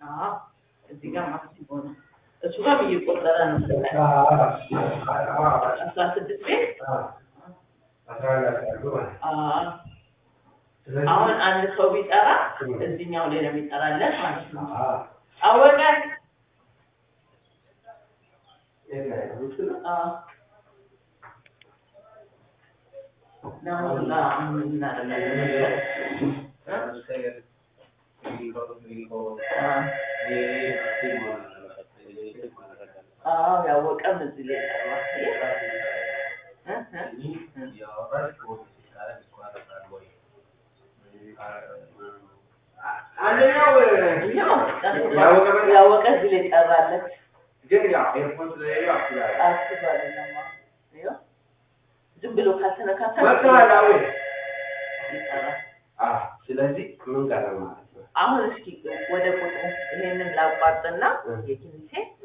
አዎ እዚህ ጋር ማክሲሞ ነው። እሱ ጋር እየቆጠረ ነው። አስራ ስድስት ቤት አዎ አሁን አንድ ሰው ቢጠራ እዚህኛው ላይ ነው የሚጠራለት ማለት ነው። አወቀ አዎ ለምን ለምን እናደርጋለን መሰለህ? አዎ ያወቀም እዚህ ላይ ጠራ። አንደኛው ያወቀ እዚህ ላይ ጠራለት። ግን ያው ኤርፖርት ስለሌለው አስባለሁ አስባለሁ ይኸው ዝም ብሎ ካልተነካካ መጥተዋል አዎ ይጠራል። አዎ ስለዚህ ምን ቀረ ማለት ነው አሁን እስኪ ወደ ቁጥሩ ይሄንን ላቋርጥና የኪኒሴ